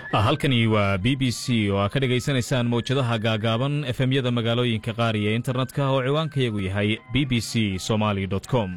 halkani waa b b c oo aad ka dhegaysanaysaan mawjadaha gaagaaban efemyada magaalooyinka qaar iyo internetka oo ciwaankayagu yahay b b c somaali com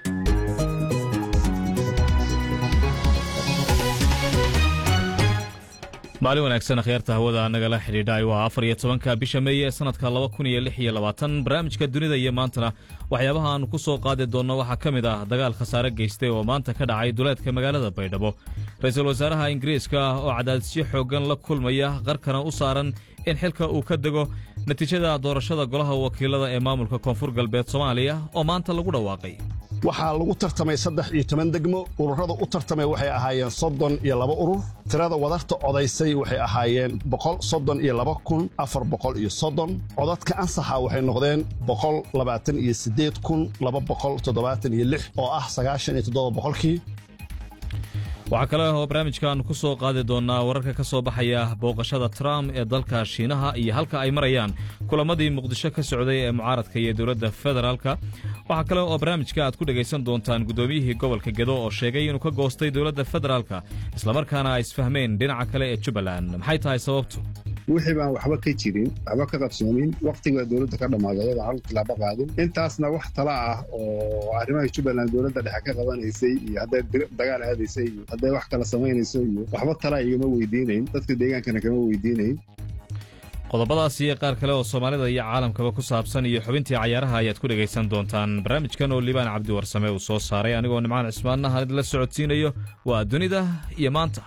maalin wanaagsan akhyaarta hawada nagala xidhiidhay waa afar iyo tobanka bisha meeye ee sanadka laba kun iyo lix iyo labaatan barnaamijka dunida iyo maantana waxyaabaha aanu ku soo qaadi doonno waxaa ka mid ah dagaal khasaare geystay oo maanta ka dhacay duleedka magaalada baydhabo ra-iisul wasaaraha ingiriiska oo cadaadisyo xooggan la kulmaya qarkana u saaran in xilka uu ka dego natiijada doorashada golaha wakiilada ee maamulka koonfur galbeed soomaaliya oo maanta lagu dhawaaqay waxaa lagu tartamay saddex iyo toban degmo ururada u tartamay waxay ahaayeen soddon iyo laba urur tirada wadarta codaysay waxay ahaayeen boqol soddon iyo laba kun afar boqol iyo soddon codadka ansaxa waxay noqdeen boqol labaatan iyo siddeed kun laba boqol toddobaatan iyo lix oo ah sagaashan iyo toddoba boqolkii waxaa kale oo barnaamijkan ku soo qaadi doonnaa wararka ka soo baxaya booqashada trump ee dalka shiinaha iyo halka ay marayaan kulamadii muqdisho ka socday ee mucaaradka iyo dowladda federaalka waxaa kale oo barnaamijka aad ku dhegaysan doontaan guddoomiyihii gobolka gedo oo sheegay inuu ka goostay dowladda federaalka islamarkaana ay isfahmeen dhinaca kale ee jubbaland maxay tahay sababtu wixii baan waxba ka jirin waxba ka qabsoomin wakhtiga dowladda ka dhammaaday ayadoo hal tilaabo qaadin intaasna wax tala ah oo arrimaha jubbaland dowladda dhexe ka qabanaysay iyo hadday dagaal aadaysay iyo hadday wax kala samaynayso iyo waxba tala igama weydiinayn dadka deegaankana kama weydiinayn qodobadaas iyo qaar kale oo soomaalida iyo caalamkaba ku saabsan iyo xubintii cayaaraha ayaad ku dhegaysan doontaan barnaamijkan oo liibaan cabdi warsame uu soo saaray anigoo nimcaan cismaannaha idinla socodsiinayo waa dunida iyo maanta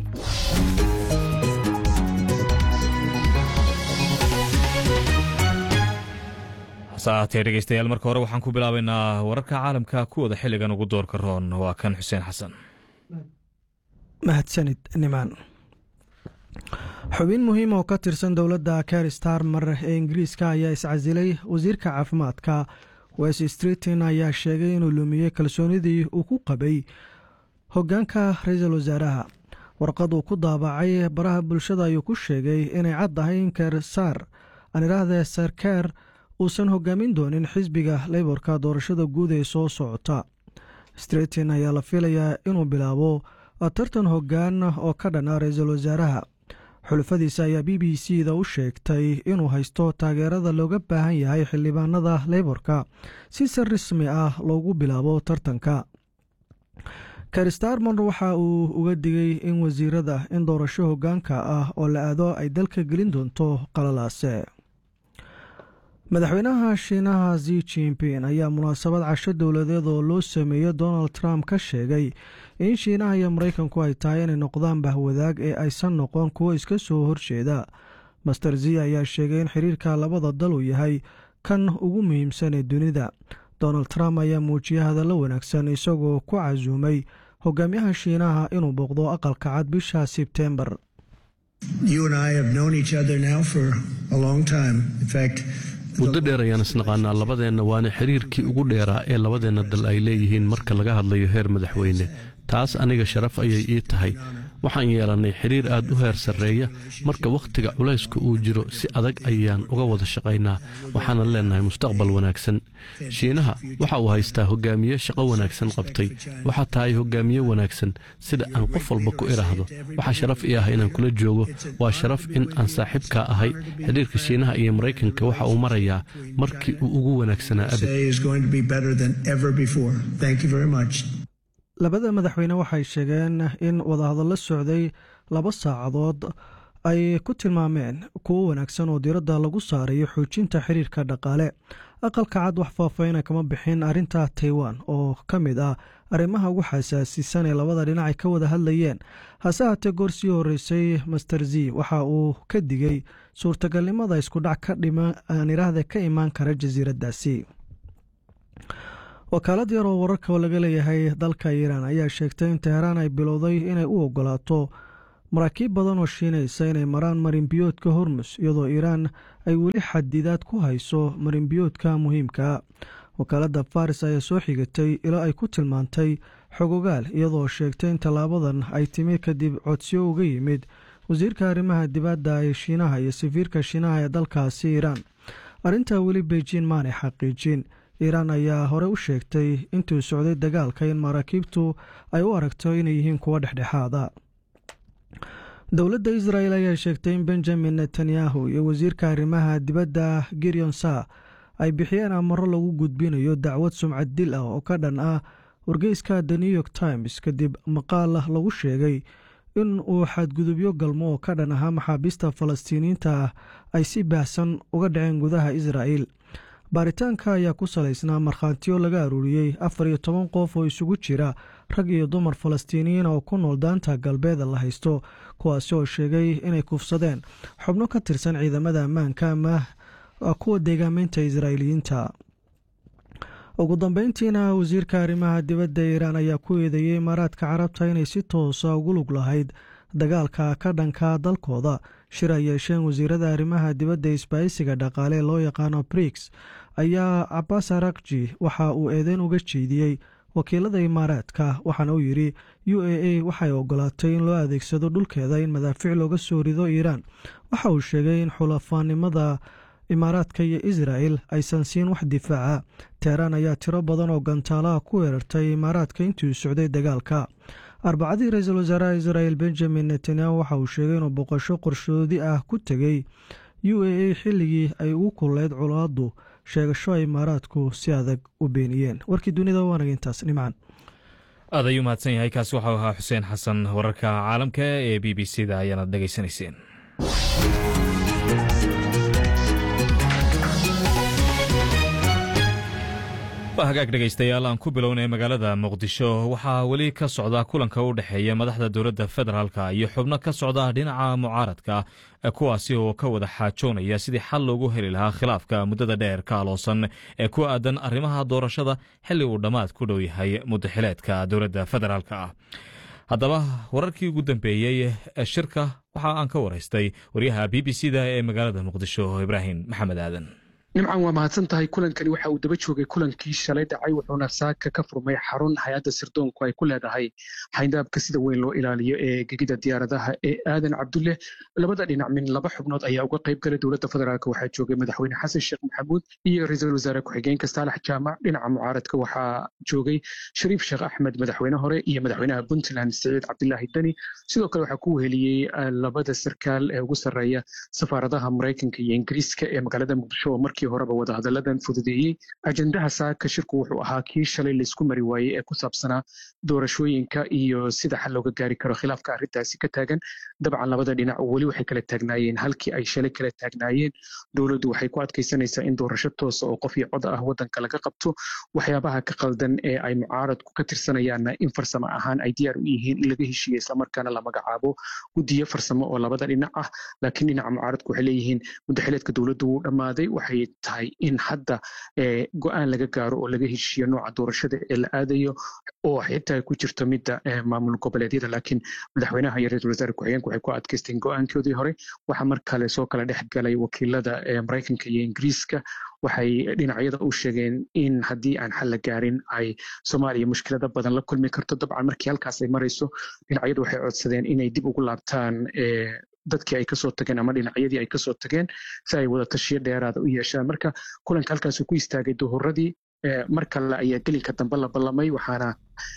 saatee dhegeystayaal marka hore waxaan ku bilaabaynaa wararka caalamka kuwooda xilligan ugu doorka roon waa kan xuseen xasan mahadsanid nimaan xubin muhiim oo ka tirsan dowladda ker starmer ee ingiriiska ayaa iscasilay wasiirka caafimaadka west streeton ayaa sheegay inuu lumiyey kalsoonidii uu ku qabay hoggaanka ra-iisul wasaaraha warqad uu ku daabacay baraha bulshada ayuu ku sheegay inay cad tahay in kersaar aan idhaahdee sarkeer uusan hogaamin doonin xisbiga leyborka doorashada guud ee soo socota streeton ayaa la filayaa inuu bilaabo tartan hoggaan oo ka dhan ah ra-iisul wasaaraha xulufadiisa ayaa b b c da u sheegtay inuu haysto taageerada looga baahan yahay xildhibaanada leyborka si si rasmi ah loogu bilaabo tartanka kerstarmon waxa uu uga digay in wasiirada in doorasho hoggaanka ah oo la aado ay dalka gelin doonto qalalaase madaxweynaha shiinaha zi jinping ayaa munaasabad casho dowladeed oo loo sameeyo donald trump ka sheegay in shiinaha iyo maraykanku ay tahay inay noqdaan bahwadaag ee aysan noqon kuwo iska soo horjeeda master zi ayaa sheegay in xiriirka labada dal uu yahay kan ugu muhiimsan ee dunida donald trump ayaa muujiyay hadallo wanaagsan isagoo ku casuumay hogaamiyaha shiinaha inuu booqdo aqalka cad bisha sebtembar muddo dheer ayaan isnaqaanaa labadeenna waana xiriirkii ugu dheeraa ee labadeenna dal ay leeyihiin marka laga hadlayo heer madaxweyne taas aniga sharaf ayay ii tahay waxaan yeelannay xiriir aad u heer sarreeya marka wakhtiga culayska uu jiro si adag ayaan uga wada shaqaynaa waxaanan leennahay mustaqbal wanaagsan shiinaha waxa uu haystaa hogaamiye shaqo wanaagsan qabtay waxaa tahay hogaamiye wanaagsan sida aan qof walba ku idhaahdo waxaa sharaf ii ah inaan kula joogo waa sharaf in aan saaxiibkaa ahay xidhiirka shiinaha iyo maraykanka waxa uu marayaa markii uu ugu wanaagsanaa abad labada madaxweyne waxay sheegeen in wadahadallo socday laba saacadood ay ku tilmaameen kuwo wanaagsan oo diiradda lagu saarayo xoojinta xiriirka dhaqaale aqalka cad wax faahfahina kama bixin arrinta taiwan oo ka mid ah arrimaha ugu xasaasisan ee labada dhinac ay ka wada hadlayeen hase haatee goor sii horreysay master z waxa uu ka digay suurtagalnimada iskudhac aaniraahda ka imaan kara jasiiraddaasi wakaalad yar oo wararka laga leeyahay dalka iiraan ayaa sheegtay in teheraan ay bilowday inay u ogolaato maraakiib badan oo shiinaysa inay maraan marinbiyoodka hormus iyadoo iiraan ay weli xadidaad ku hayso marinbiyoodka muhiimka wakaaladda faris ayaa soo xigatay ilaa ay ku tilmaantay xogogaal iyadoo sheegtay in tallaabadan ay timi kadib codsiyo uga yimid wasiirka arrimaha dibadda ee shiinaha iyo safiirka shiinaha ee dalkaasi iiraan arrintaa weli beijin maanay xaqiijin iiraan ayaa hore u sheegtay intuu socday dagaalka in maraakiibtu ay u aragto inay yihiin kuwo dhexdhexaada dowladda israel ayaa sheegtay in benjamin netanyahu iyo wasiirka arrimaha dibadda gerion sa ay bixiyeen amaro lagu gudbinayo dacwad sumcad dil ah oo ka dhan ah wargeyska the new york times kadib maqaal lagu sheegay in uu xadgudubyo galmo oo ka dhan ahaa maxaabiista falastiiniyiinta ah ay si baahsan uga dhaceen gudaha israa'el baaritaanka ayaa ku salaysnaa markhaatiyo laga aruuriyey afar iyo toban qof oo isugu jira rag iyo dumar falastiiniyiin oo ku nool daanta galbeeda la haysto kuwaasi oo sheegay inay kufsadeen xubno ka tirsan ciidamada ammaanka ama kuwa deegaameynta israa'iiliyiinta ugu dambeyntiina wasiirka arrimaha dibadda iiraan ayaa ku eedeeyey imaaraadka carabta inay si toosa ugu lug lahayd dagaalka ka dhanka dalkooda shir ay yeesheen wasiirada arrimaha dibadda isbaahisiga dhaqaale loo yaqaano brix ayaa cabaas arakji waxa uu eedeyn uga jeediyey wakiilada imaaraadka waxaana uu yidhi u a a waxay ogolaatay in loo adeegsado dhulkeeda in madaafiic looga soo rido iiraan waxa uu sheegay in xulafaanimada imaaraadka iyo israel aysan siin wax difaaca teheraan ayaa tiro badan oo gantaalaha ku weerartay imaaraadka intii socday dagaalka arbacadii ra-iisul wasaaraha israel benjamin netanyahu waxa uu sheegay inuu boqosho qorshoodi ah ku tegey u a a xilligii ay ugu kulleyd colaadu sheegasho ay imaaraadku si adag u beeniyeen warkii dunida waanaga intaas nimcan aad ayuu mahadsan yahay kaasi waxau ahaa xuseen xasan wararka caalamka ee b b c da ayaanad dhegaysanayseen hagaag dhegaystayaal aan ku bilownay magaalada muqdisho waxaa weli ka socda kulanka u dhexeeya madaxda dowladda federaalka iyo xubno ka socda dhinaca mucaaradka kuwaasi oo ka wada xaajoonaya sidii xal loogu heli lahaa khilaafka muddada dheer ka aloosan ee ku aadan arrimaha doorashada xilli uu dhammaad ku dhow yahay muddaxileedka dowladda federaalka ah haddaba wararkii ugu dambeeyey shirka waxa aan ka waraystay waryaha b b c da ee magaalada muqdisho ibraahim maxamed aadan nimcan waa mahadsan tahay kulankani waxa uu daba joogay kulankii shalay dhacay wuxuuna saaka ka furmay xarun hay-adda sirdoonku ay ku leedahay xayndaabka sida weyn loo ilaaliyo ee gegida diyaaradaha ee aadan cabdulle labada dhinac min laba xubnood ayaa uga qayb galay dowladda federaalk waxaa joogay madaxweyne xasan sheekh maxamuud iyo ra-iisul wasaare ku-xigeenka saalax jaamac dhinaca mucaaradka waxaa joogay shariif sheekh axmed madaxweyne hore iyo madaxweynaha puntland siciid cabdilaahi deni sidoo kale waxaa ku weheliyey labada sarkaal ee ugu sarreeya safaaradaha maraykanka iyo ingiriiska ee magaalada muqdisho oo markii horeba wadahadalladan fududeeyey ajendaha saaka shirku wuxuu ahaa kii shalay laysku mari waayey ee ku saabsanaa doorashooyinka iyo sida xal looga gaari karo khilaafka arrintaasi ka taagan dabcan labada dhinac weli waxay kala taagnaayeen halkii ay shalay kala taagnaayeen dowladdu waxay ku adkaysanaysaa in doorasho toosa oo qof iyo cod ah waddanka laga qabto waxyaabaha ka qaldan ee ay mucaaradku ka tirsanayaanna in farsamo ahaan ay diyaar u yihiin in laga heshiiya islamarkaana la magacaabo guddiyo farsamo oo labada dhinac ah laakiin dhinaca mucaaradku waxay leeyihiin muddaxileedka dowladdu wuu dhammaaday waxay tahay in hadda go-aan laga gaaro oo laga heshiiyo nooca doorashada ee la aadayo oo xitaa ku jirto midda maamul goboleedyada laakiin madaxweynaha iyo ra-iisul wasaare ku-xigeenku waxay ku adkaysteen go-aankoodii hore waxaa mar kale soo kala dhex galay wakiilada maraykanka iyo ingiriiska waxay dhinacyada u sheegeen in haddii aan xal la gaarin ay soomaaliya mushkilada badan la kulmi karto dabcan markii halkaas ay marayso dhinacyadu waxay codsadeen inay dib ugu laabtaan dadkii ay kasoo tageen ama dhinacyadii ay kasoo tageen si ay wada tashiyo dheeraada u yeeshaan marka kulanka halkaasuu ku istaagay duhuradii mar kale ayaa gelinka dambe la ballamay waxaana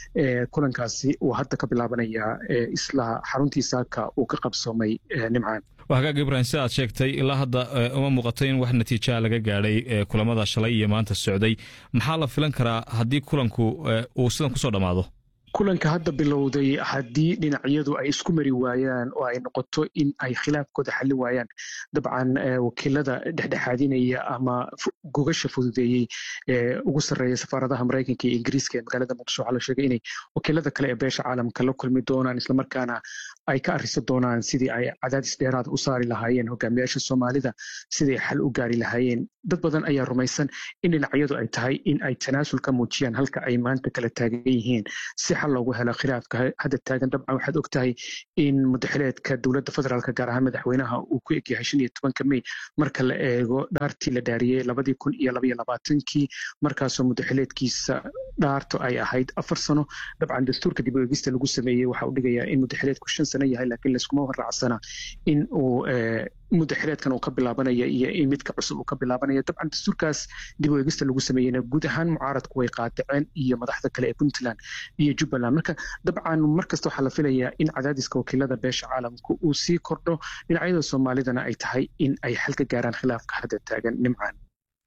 kulankaasi uu hadda ka bilaabanayaa isla xaruntii saaka uu ka qabsoomay nimcaan hagaag ibrahim si aad sheegtay ilaa hadda uma muuqato in wax natiijaa laga gaadhay kulamada shalay iyo maanta socday maxaa la filan karaa haddii kulanku uu sidan kusoo dhammaado kulanka hadda bilowday haddii dhinacyadu ay isku mari waayaan oo ay noqoto in ay khilaafkooda xalli waayaan dabcan wakiilada dhexdhexaadinaya ama gogasha fududeeyey ee ugu sarreeya safaaradaha maraykanka iyo ingiriiska ee magaalada muqdisho waxaa la sheegay inay wakiilada kale ee beesha caalamka la kulmi doonaan islamarkaana ay ka arriso doonaan sidii ay cadaadis dheeraada u saari lahaayeen hogaamiyaasha soomaalida siday xal u gaari lahaayeen dad badan ayaa rumaysan in dhinacyadu ay tahay in ay tanaasul ka muujiyaan halka ay maanta kala taagan yihiin si xal loogu helo khilaafka hadda taagan dabcan waxaad og tahay in mudaxileedka dowladda federaalk gaar ahaan madaxweynaha uu ku egyahay shan iyo tobanka mey marka la eego dhaartii la dhaariyey labadii kun iyo labaiyo labaatankii markaasoo mudaxileedkiisa dhaarto ay ahayd afar sano dabcan dastuurka dib u eegista lagu sameeyey waxa uu dhigayaa in mudaxileedku shan sano yahay laakiin layskuma raacsana in uu mudaxileedkan uu ka bilaabanaya iyo midka cusub uu ka bilaabanaya dabcan dastuurkaas dib u eegista lagu sameeyeyna guud ahaan mucaaradku way qaadaceen iyo madaxda kale ee puntland iyo jubbaland marka dabcan markasta waxaa la filayaa in cadaadiska wakiilada beesha caalamka uu sii kordho dhinacyada soomaalidana ay tahay in ay xal ka gaaraan khilaafka hadda taagan nimcaan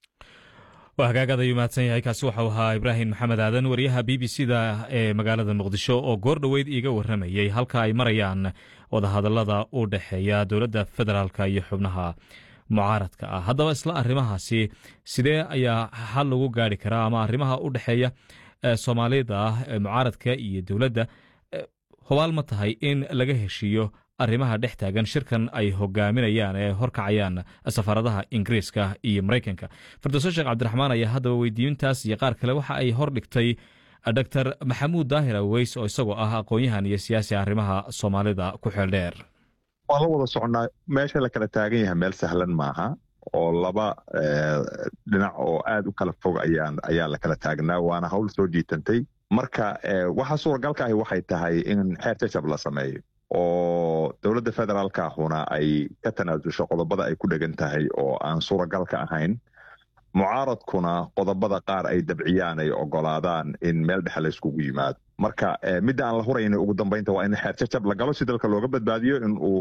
waa hagaagaad ayuu mahadsan yahay kaasi waxau ahaa ibraahim maxamed aadan wariyaha b b c da ee magaalada muqdisho oo goor dhoweyd iiga warramayey halka ay marayaan wadahadallada u dhexeeya dowladda federaalka iyo xubnaha mucaaradka ah haddaba isla arrimahaasi sidee ayaa xal lagu gaari karaa ama arrimaha u dhexeeya soomaalida ah ee mucaaradka iyo dowladda hubaal ma tahay in laga heshiiyo arrimaha dhex taagan shirkan ay hogaaminayaan ee horkacayaan safaaradaha ingiriiska iyo maraykanka firdowso sheekh cabdiraxmaan ayaa haddaba weydiintaas iyo qaar kale waxa ay hor dhigtay dor maxamuud daahir aweys oo isagoo ah aqoon-yahan iyo siyaasi arrimaha soomaalida ku xeel dheer waan la wada socnaa meesha la kala taagan yahay meel sahlan maaha oo laba dhinac oo aad u kala fog ayaa la kala taagnaa waana hawl soo jiitantay marka waxa suuragalka ahi waxay tahay in xeer jajab la sameeyo oo dowladda federaalka ahuna ay ka tanaasusho qodobada ay ku dhegan tahay oo aan suuragal ka ahayn mucaaradkuna qodobada qaar ay dabciyaan ay ogolaadaan in meel dhexe la yskugu yimaado marka midda aan la hurayna ugu dambaynta waa in xeer jajab la galo si dalka looga badbaadiyo in uu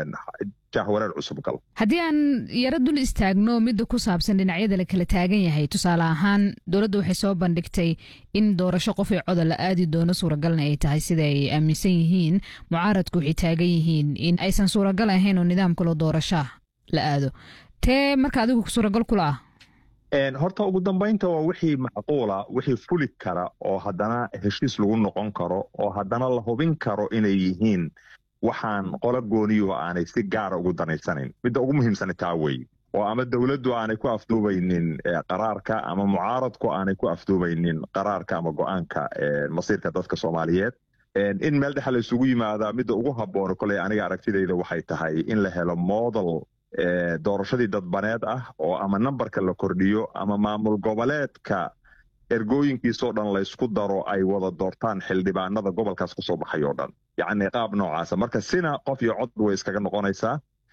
jahwareer cusub galo haddii aan yaro dul istaagno midda ku saabsan dhinacyada la kala taagan yahay tusaale ahaan dowladda waxay soo bandhigtay in doorasho qofay coda la aadi doono suuragalna ay tahay sida ay aaminsan yihiin mucaaradku waxay taagan yihiin in aysan suuragal ahayn oo nidaamkalo doorashaa la aado tee marka adigu suuragal kula ah horta ugu dambaynta waa wixii macquula wixii fuli kara oo haddana heshiis lagu noqon karo oo haddana la hubin karo inay yihiin waxaan qola gooniyo aanay si gaara ugu danaysanayn midda ugu muhiimsana taa weeye oo ama dowladdu aanay ku afduubaynin qaraarka ama mucaaradku aanay ku afduubaynin qaraarka ama go-aanka masiirka dadka soomaaliyeed in meel dhexe la isugu yimaada midda ugu habboona koley aniga aragtidayda waxay tahay in la helo model doorashadii dadbaneed ah oo ama nambarka la kordhiyo ama maamul goboleedka ergooyinkiisoo dhan laysku daro ay wada doortaan xildhibaanada gobolkaas kusoo baxay oo dhan yacni qaab noocaasa marka sina qof iyo cod way iskaga noqonaysaa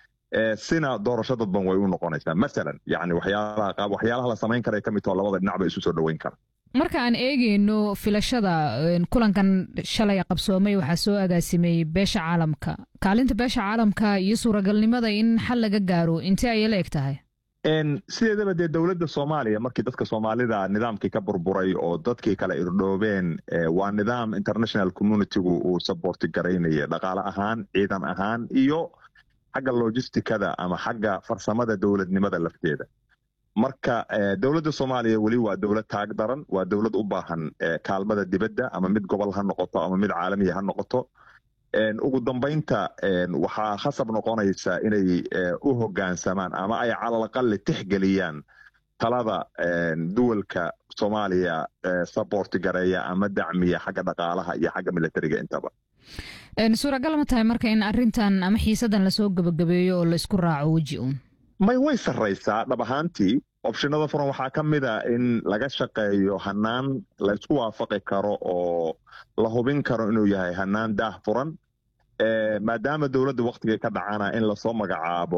sina doorasho dadban way u noqonaysaa masalan yani waxyaalaha waxyaalaha la samayn kara ka mid taho labada dhinac ba isu soo dhoweyn kara marka aan eegeyno filashada kulankan shalay qabsoomay waxaa soo agaasimay beesha caalamka kaalinta beesha caalamka iyo suuragalnimada in xal laga gaaro intee ayay la eg tahay sideedaba dee dowladda soomaaliya markii dadka soomaalida nidaamkii ka burburay oo dadkii kale irdhoobeen waa nidaam international communitygu uu saborti garaynaya dhaqaale ahaan ciidan ahaan iyo xagga logisticada ama xagga farsamada dowladnimada lafteeda marka dowladda soomaaliya weli waa dowlad taag daran waa dowlad u baahan kaalmada dibadda ama mid gobol ha noqoto ama mid caalamiya ha noqoto ugu dambaynta waxaa khasab noqonaysa inay u hoggaansamaan ama ay calalaqalle tixgeliyaan talada duwalka soomaaliya saborti gareeya ama dacmiya xagga dhaqaalaha iyo xagga militariga intaba suuragal ma tahay marka in arintan ama xiisadan lasoo gebagabeeyo oo laisku raaco weji uun may way sarraysaa dhab ahaantii opshinada furan waxaa ka mid a in laga shaqeeyo hanaan laysku waafaqi karo oo la hubin karo inuu yahay hanaan daah furan maadaama dowladda waktigii ka dhacana in lasoo magacaabo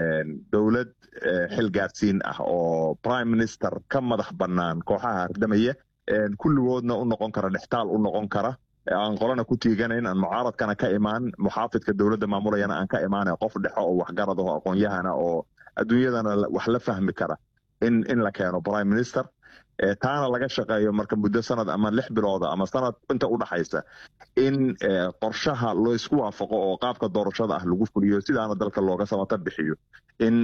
dowlad xilgaarsiin ah oo prime minister ka madax bannaan kooxaha hardamaya kulligoodna u noqon kara dhextaal u noqon kara aan qolana ku tiiganayn aan mucaaradkana ka imaan muxaafidka dowladda maamulayana aan ka imaana qof dhexo oo waxgarad oo aqoon-yahana oo adduunyadana wax la fahmi kara in in la keeno prime minister taana laga shaqeeyo marka muddo sanad ama lix bilooda ama sanad inta u dhaxaysa in qorshaha loo isku waafaqo oo qaabka doorashada ah lagu fuliyo sidaana dalka looga samata bixiyo in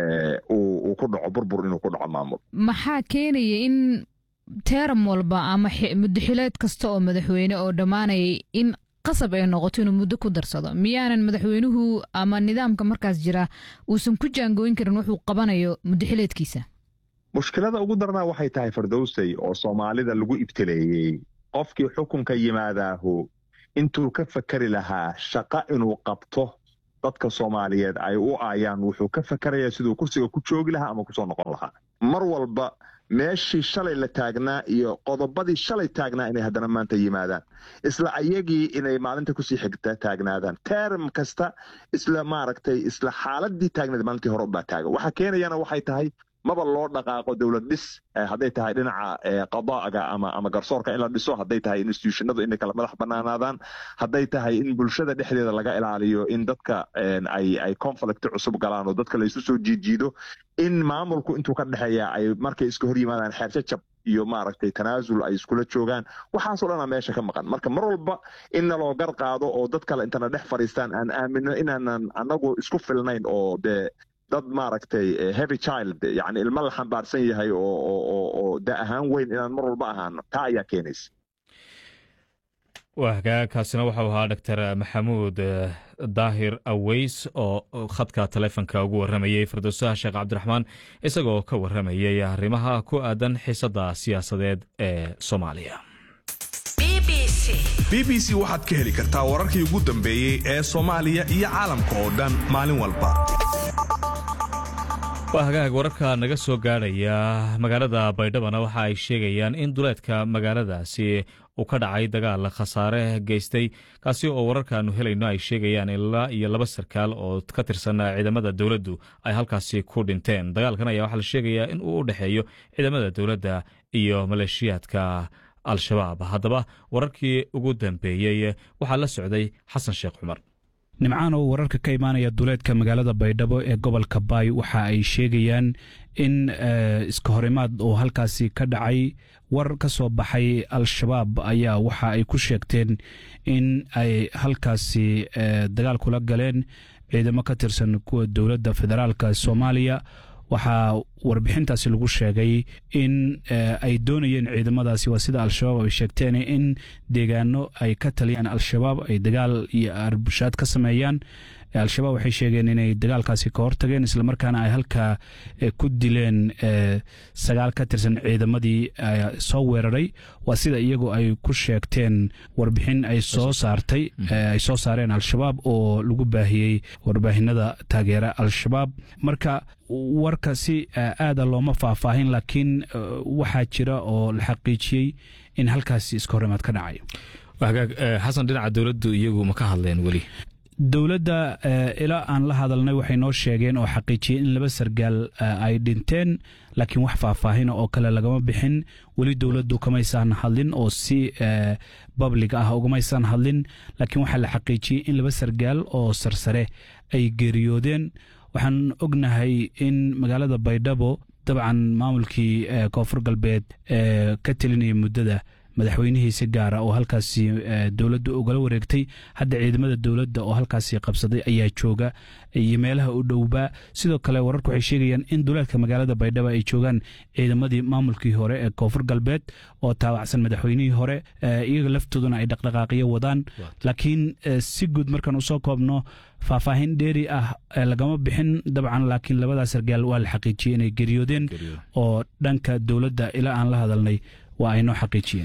uu ku dhaco burbur inuu ku dhaco maamul maxaa keenaya in teeram walba ama muddaxileed kasta oo madaxweyne oo dhammaanayay in qasab ay noqoto inuu muddo ku darsado miyaanan madaxweynuhu ama nidaamka markaas jira uusan ku jaangooyin karin wuxuu qabanayo muddaxileedkiisa mushkilada ugu darnaa waxay tahay fardowsay oo soomaalida lagu ibtileeyey qofkii xukunka yimaadaahu intuu ka fakari lahaa shaqa inuu qabto dadka soomaaliyeed ay u aayaan wuxuu ka fakarayaa siduu kursiga ku joogi lahaa ama kusoo noqon lahaa mar walba meeshii shalay la taagnaa iyo qodobadii shalay taagnaa inay haddana maanta yimaadaan isla ayagii inay maalinta kusii xigta taagnaadaan term kasta isla maaragtay isla xaaladii taagnaed maalintii hore ubaa taagan waxa keenayana waxay tahay maba loo dhaqaaqo dowlad dhis hadday tahay dhinaca qadaaga ama ama garsoorka in la dhiso hadday tahay institutionadu inay kala madax banaanaadaan hadday tahay in bulshada dhexdeeda laga ilaaliyo in dadka ay ay conflict cusub galaan oo dadka laysu soo jiijiido in maamulku intuu ka dhexeeya ay markay iska hor yimaadaan xeerjajab iyo maaragtay tanaasul ay iskula joogaan waxaasoo dhanaa meesha ka maqan marka mar walba in naloo gar qaado oo dad kale intana dhex fadhiistaan aan aamino inaanan anagu isku filnayn oo dee dad maaragtay heavy child yani ilmo la xambaarsan yahay oo da ahaan weyn inaan mar walba ahaano taa ayaa keenaysa waa hagaagkaasina waxau ahaa doctor maxamuud daahir aweys oo khadka taleefonka ugu waramayey firdowsaha sheekh cabdiraxmaan isagoo ka waramayey arrimaha ku aadan xiisadda siyaasadeed ee soomaaliya b b c waxaad ka heli kartaa wararkii ugu dambeeyey ee soomaaliya iyo caalamka oo dhan maalin walba waa hagaag wararka naga soo gaadhaya magaalada baydhabana waxa ay sheegayaan in duleedka magaaladaasi uu ka dhacay dagaal khasaare geystay kaasi oo wararkaanu helayno ay sheegayaan ilaa iyo laba sarkaal oo ka tirsan ciidamada dowladdu ay halkaasi ku dhinteen dagaalkan ayaa waxaa la sheegayaa in uu u dhexeeyo ciidamada dowladda iyo maleeshiyaadka al-shabaab haddaba wararkii ugu dambeeyey waxaa la socday xasan sheekh cumar nimcaan oo wararka ka imaanaya duleedka magaalada baydhabo ee gobolka baay waxa ay sheegayaan in iska horimaad oo halkaasi ka dhacay war ka soo baxay al-shabaab ayaa waxa ay ku sheegteen in ay halkaasi dagaal kula galeen ciidamo ka tirsan kuwa dowladda federaalka soomaaliya waxaa warbixintaasi lagu sheegay in ay doonayeen ciidamadaasi waa sida al-shabaab ay sheegteen in deegaano ay ka taliyaan al-shabaab ay dagaal iyo arbushaad ka sameeyaan al-shabaab waxay sheegeen inay dagaalkaasi ka hortageen islamarkaana ay halkaa ku dileen sagaal ka tirsan ciidamadii soo weeraray waa sida iyagu ay ku sheegteen warbixin ay soo saartay ay soo saareen al-shabaab oo lagu baahiyey warbaahinada taageera al-shabaab marka warka si aada looma faahfaahin laakiin waxaa jira oo la xaqiijiyey in halkaasi iska horimaad ka dhacay hagaag xasan dhinaca dowladdu iyagu ma ka hadleen weli dowladda ilaa aan la hadalnay waxay noo sheegeen oo xaqiijiyeen in laba sargaal ay dhinteen laakiin wax faahfaahina oo kale lagama bixin weli dowladdu kamaysaan hadlin oo si bablig ah ugamaysan hadlin laakiin waxaa la xaqiijiyey in laba sargaal oo sarsare ay geeriyoodeen waxaan ognahay in magaalada baydhabo dabcan maamulkii koonfur galbeed ka telinaya muddada madaxweynihiisi gaara oo halkaasi dowladda ugala wareegtay hadda ciidamada dowladda oo halkaasi qabsaday ayaa jooga iyo meelaha u dhowbaa sidoo kale wararku waxay sheegayaan in duleedka magaalada baydhabo ay joogaan ciidamadii maamulkii hore ee koonfur galbeed oo taabacsan madaxweynihii hore iyaga laftooduna ay dhaqdhaqaaqiyo wadaan laakiin si guud markaan usoo koobno faahfaahin dheeri ah lagama bixin dabcan laakiin labadaa sargaal waa la xaqiijiyey inay geriyoodeen oo dhanka dowladda ilaa aan la hadalnay waa ay noo xaqiijiyeen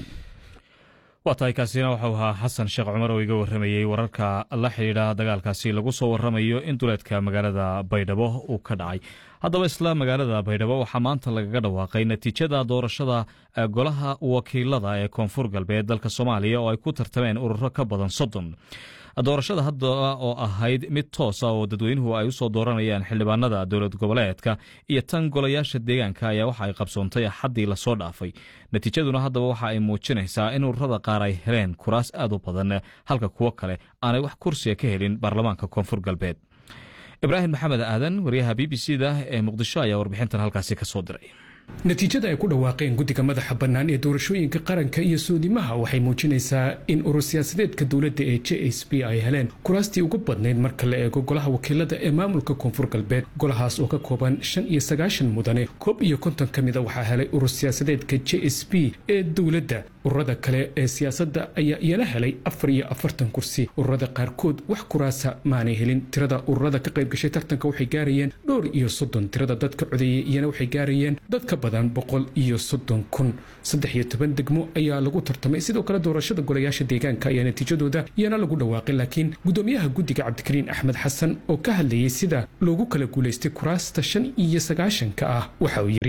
waa tahay kaasina waxau ahaa xasan sheekh cumar oo iga warramayey wararka la xidhiidha dagaalkaasi lagu soo warramayo in duleedka magaalada baydhabo uu ka dhacay haddaba isla magaalada baydhabo waxaa maanta lagaga dhawaaqay natiijada doorashada golaha wakiilada ee koonfur galbeed dalka soomaaliya oo ay ku tartameen ururo ka badan soddon doorashada hadda oo ahayd mid toosa oo dadweynuhu ay usoo dooranayaan xildhibaanada dowlad goboleedka iyo tan golayaasha deegaanka ayaa waxa ay qabsoontay axaddii lasoo dhaafay natiijaduna haddaba waxa ay muujinaysaa in ururada qaar ay heleen kuraas aad u badan halka kuwo kale aanay wax kursiga ka helin baarlamaanka koonfur galbeed ibraahim maxamed aadan wariyaha b b c da ee muqdisho ayaa warbixintan halkaasi ka soo diray natiijada ay ku dhawaaqeen guddiga madaxa bannaan ee doorashooyinka qaranka iyo soodimaha waxay muujinaysaa in urur siyaasadeedka dowladda ee j s b ay heleen kuraastii ugu badnayd marka la eego golaha wakiilada ee maamulka koonfur galbeed golahaas oo ka kooban shan iyo sagaashan mudane koob iyo konton ka mida waxaa helay urur siyaasadeedka j s b ee dowladda ururada kale ee siyaasadda ayaa iyana helay afar iyo afartan kursi ururada qaarkood wax kuraasa maanay helin tirada ururada ka qayb gashay tartanka waxay gaarayeen dhowr iyo soddon tirada dadka codeeyey iyana waxay gaarayeen dadka badan boqol iyo soddon kun saddex iyo toban degmo ayaa lagu tartamay sidoo kale doorashada golayaasha deegaanka ayaa natiijadooda iyana lagu dhawaaqay laakiin gudoomiyaha guddiga cabdikariin axmed xasan oo ka hadlayey sida loogu kala guulaystay kuraasta shan iyo sagaashanka ah waxa uu yidhi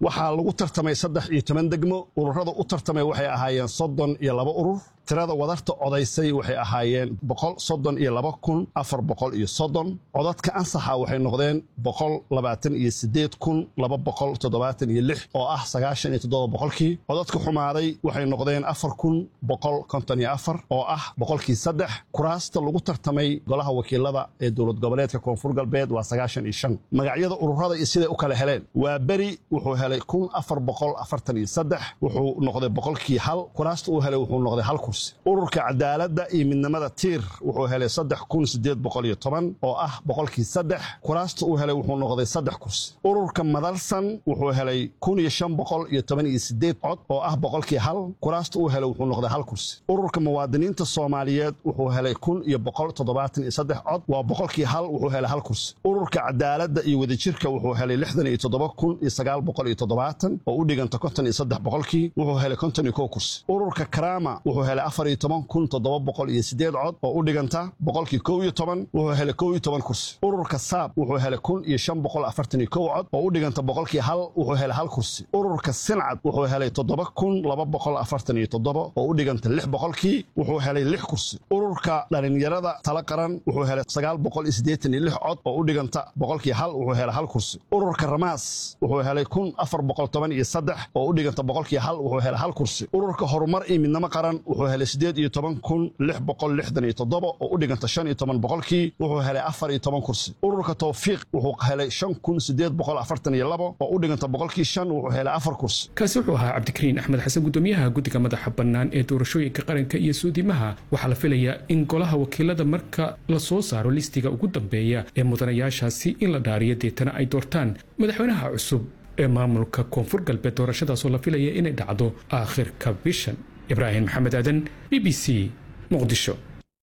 waxaa lagu tartamay saddex iyo toban degmo ururada u tartamay waxay ahaayeen soddon iyo laba urur tirada wadarta codaysay waxay ahaayeen boqol soddon iyo laba kun afar boqol iyo soddon codadka ansaxa waxay noqdeen boqol labaatan iyo sideed kun laba boqol toddobaatan iyo lix oo ah sagaashan iyo toddoba boqolkii codadka xumaaday waxay noqdeen afar kun boqol konton iyo afar oo ah boqolkii saddex kuraasta lagu tartamay golaha wakiilada ee dowlad goboleedka koonfur galbeed waa sagaashan iyo shan magacyada ururada iyo siday u kala heleen waa beri wuxuu helay kun afar boqol afartan iyo saddex wuxuu noqday boqolkii hal kuraasta uu helay wuxuu noqday hal kursi ururka cadaaladda iyo midnimada tiir wuxuu helay saddex kun sideed boqol iyo toban oo ah boqolkii saddex kuraasta uu helay wuxuu noqday saddex kursi ururka madalsan wuxuu helay kun iyo shan boqol iyo toban iyo sideed cod oo ah boqolkii hal kuraasta uu helay wuxuu noqday hal kursi ururka muwaadiniinta soomaaliyeed wuxuu helay kun iyo boqol toddobaatan iyo saddex cod waa boqolkii hal wuxuu helay hal kursi ururka cadaaladda iyo wadajirka wuxuu helay lixdan iyo toddoba kun iyo sagaal boqol iyo toddobaatan oo u dhiganta konton iyo saddex boqolkii wuxuu helay konton iyo kow kursi ururka karama wuxuu helay afar iyo toban kun toddoba boqol iyo sideed cod oo u dhiganta boqolkii kow iyo toban wuxuu helay kow iyo toban kursi ururka saab wuxuu helay kun iyo shan boqol afartan iyo kow cod oo u dhiganta boqolkii hal wuxuu helay hal kursi ururka sincad wuxuu helay toddoba kun laba boqol afartan iyo toddoba oo u dhiganta lix boqolkii wuxuu helay lix kursi ururka dhalinyarada tala qaran wuxuu helay sagaal boqol iyo siddeetan iyo lix cod oo u dhiganta boqolkii hal wuxuu helay hal kursi ururka ramaas wuxuu helay kun afar boqol toban iyo saddex oo u dhiganta boqolkii hal wuxuu helay hal kursi ururka horumar iyo midnimo qaran wuxuu helay sideed iyo toban kun lix boqol lixdan iyo toddoba oo u dhiganta shan iyo toban boqolkii wuxuu helay afar iyo toban kursi ururka towfiiq wuxuu helay shan kun sideed boqol afartan iyo labo oo u dhiganta boqolkii shan wuxuu helay afar kursi kaasi wuxuu ahaa cabdikariin axmed xasan gudoomiyaha guddiga madaxa bannaan ee doorashooyinka qaranka iyo suudimaha waxaa la filayaa in golaha wakiilada marka la soo saaro listiga ugu dambeeya ee mudanayaashaasi in la dhaariyo deetana ay doortaan madaxweynaha cusub ee maamulka koonfur galbeed doorashadaasoo la filaya inay dhacdo aakhirka bishan ibraahim maxamed aadan b b c muqdisho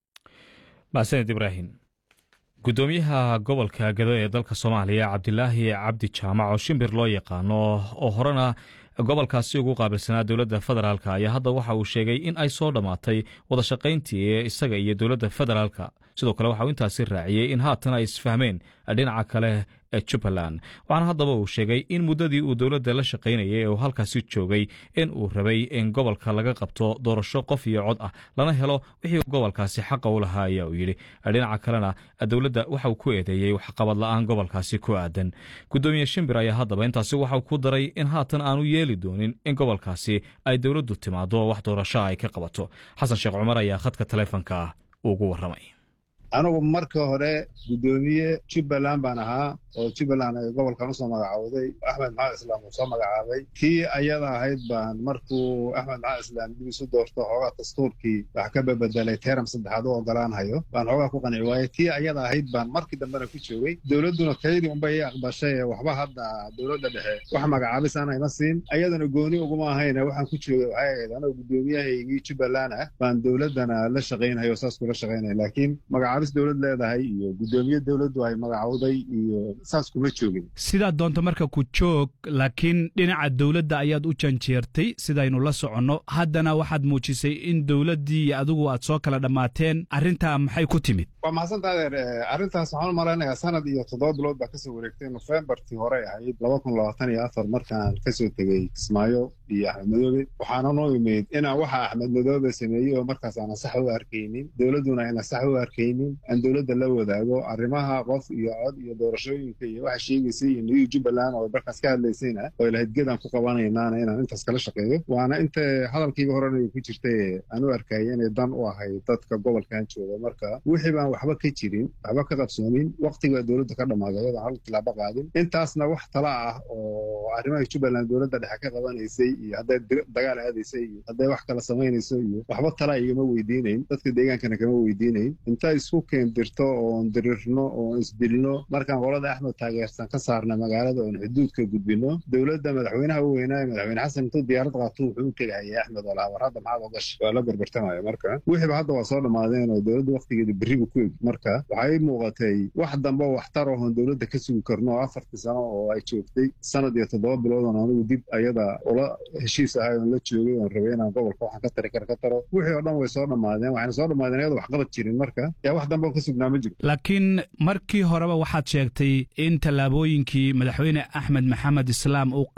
mahadsaned ibraahim gudoomiyaha gobolka gado ee dalka soomaaliya cabdilaahi cabdi jaamac oo shimbir loo yaqaano oo horena gobolkaasi ugu qaabilsanaa dowladda federaalk ayaa hadda waxa uu sheegay in ay soo dhammaatay wadashaqayntii ee isaga iyo dowladda federaalka sidoo kale waxa uu intaasi raaciyey in haatan ay isfahmeen dhinaca kale ee jubbaland waxaana haddaba uu sheegay in muddadii uu dowladda la shaqaynayay ee uu halkaasi joogay in uu rabay in gobolka laga qabto doorasho qof iyo cod ah lana helo wixii gobolkaasi xaqa u lahaa ayaa uu yidhi dhinaca kalena dowladda waxa uu ku eedeeyey waxqabad la'aan gobolkaasi ku aadan gudoomiye shimbir ayaa haddaba intaasi waxauu ku daray in haatan aanu yeeli doonin in gobolkaasi ay dowladdu timaado wax doorasho ay ka qabato xasan sheekh cumar ayaa khadka taleefonka ugu warramay anigu marka hore guddoomiye jubbaland baan ahaa oo jubbaland ay gobolkan usoo magacaawday axmed maxamed islaam uu soo magacaabay kii ayada ahayd baan markuu axmed maxamed islaam dib isu doorto xoogaa dastuurkii wax ka babedelay teram saddexaad u ogolaanhayo baan xoogaa ku qanci waayey tii ayada ahayd baan markii dambena ku joogay dowladduna kaydii unbay i aqbashay waxba hadda dowladda dhexe wax magacaabis aan ima siin ayadana gooni uguma ahayne waxaan ku joogay waxay ahayd anoo guddoomiyahaygii jubbaland ah baan dowladdana la shaqaynhayo saas kula shaqaynaya laakiin magacaabis dowlad leedahay iyo guddoomiye dowladdu ay magacowday iyo saas kuma joogin sidaad doonto marka ku joog laakiin dhinaca dowladda ayaad u janjeertay sidaynu la soconno haddana waxaad muujisay in dowladdii iyo adigu aad soo kala dhammaateen arrintaa maxay ku timid waa mahadsantaa adeer arrintaas waxaan u malaynayaa sanad iyo toddoba bilood baa kasoo wareegtay nofembartii hore ahayd laba kun labaatan iyo afar markaan kasoo tegey kismaayo iyo axmed madoobe waxaana noo imid inaan waxa axmed madoobe sameeyey oo markaas aanan sax u arkaynin dowladduna ayna sax u arkaynin aan dowladda la wadaago arrimaha qof iyo cod iyo doorashooyinka iyo waxa sheegaysay iyo new jubbaland oo markaas ka hadlaysayna oo ilahayd gedaan ku qabanaynaana inaan intaas kala shaqeeyo waana inta hadalkiiga horena ku jirtay aan u arkayay inay dan u ahay dadka gobolkan jooga marka wixii baan waxba ka jirin waxba ka qabsoomin waqtiga dowladda ka dhammaaday iyadoo hal tilaabo qaadin intaasna wax tala ah oo arrimaha jubbaland dowladda dhexe ka qabanaysay iyo hadday dagaal aadaysay iyo hadday wax kala samaynayso iyo waxba tala igama weydiinayn dadka deegaankana kama weydiinayn inta isku keendirto oon dirirno oon isdilno markaan qolada axmed taageersan ka saarna magaalada oon xuduudka gudbino dowladda madaxweynaha u weynaaye madaxweyne xasan intuu diyaarad qaato wuxuu u tegahayay axmed oo laha war hadda maxaad ogasha waa la gorgortamaya marka wixiiba hadda waa soo dhammaadeen oo dowladda waqtigeeda berribu ku eg marka waxaa ii muuqatay wax dambe oo waxtar oon dowladda ka sugi karno oo afartii sano oo ay joogtay sanad iyo toddoba bilood oon anigu dib ayada ula heshiis ahay oon la joogay oon rabay inaan gobolka waxaan ka tari kara ka taro wixii oo dhan way soo dhammaadeen waxayna soo dhammaadeen iyadoo waxqabad jirin marka yaa wax dambe oo ka sugnaa ma jiro laakiin markii horeba waxaad sheegtay in tallaabooyinkii madaxweyne axmed maxamed islaam uu